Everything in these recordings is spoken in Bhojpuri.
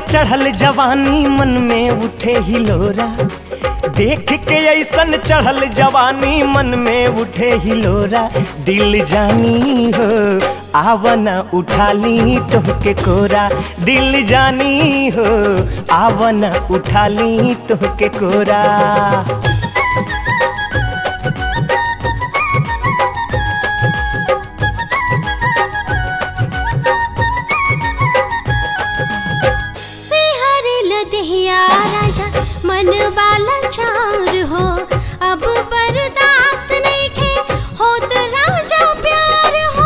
चढ़ल जवानी मन में उठे हिलोरा देख के ऐसन चढ़ल जवानी मन में उठे हिलोरा दिल जानी हो आवना उठाली तोहके कोरा दिल जानी हो आवना उठाली तोहके कोरा सिहर लदहिया राजा मन वाला चार हो अब बर्दाश्त नहीं खे होत राजा प्यार हो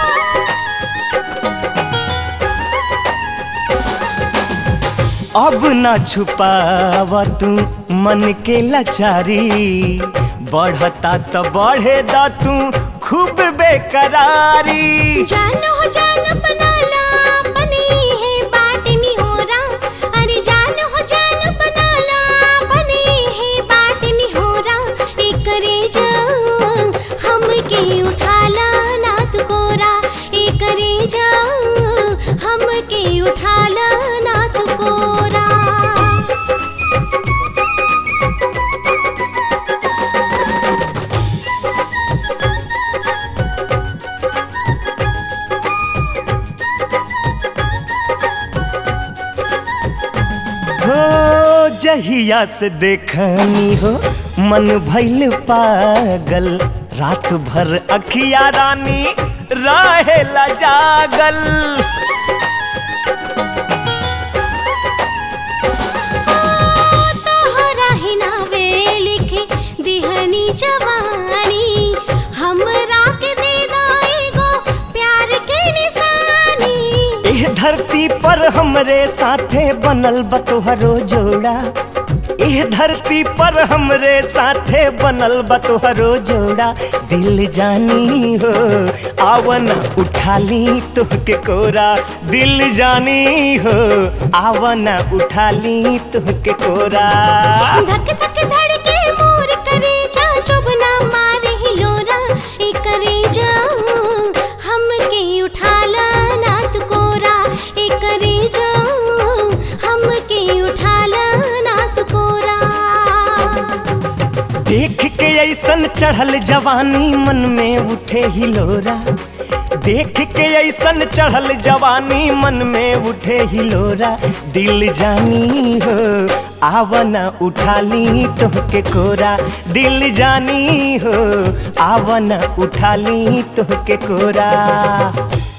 अब न छुपावा तू मन के लाचारी बढ़ता तो बढ़े दा तू खूब बेकरारी जान हो जान बनाला बनी है बाटनी हो रा अरे जान हो जान बनाला बनी है बाटनी हो रा एकरे जा हम के उठाला नाथ कोरा एकरे जा हम के उठाला नाथ कोरा हो जहिया से देखनी हो मन भइल पागल रात भर अखिया रानी रहेला जागल तोहरा ही नावे लिखे दिहनी जवानी हमरा के दे दाएगो प्यार के निशानी एह धरती पर हमरे साथे बनल बतोहरो जोड़ा एह धरती पर हमरे साथे बनल बतोहरो जोड़ा दिल जानी हो आवन उठाली तुहके कोरा दिल जानी हो आवन उठाली तुहके कोरा धक धक धड़के मोर करे जा चुभना मारे हिलोरा ए करे जा हम के उठाला नाथ कोरा ए करे जा हम के उठाला नाथ कोरा देख के ऐसन चढ़ल जवानी मन में उठे हिलोरा देख के ऐसन चढ़ल जवानी मन में उठे हिलोरा दिल जानी हो आवना उठाली तोहके कोरा दिल जानी हो आवना उठाली तोहके कोरा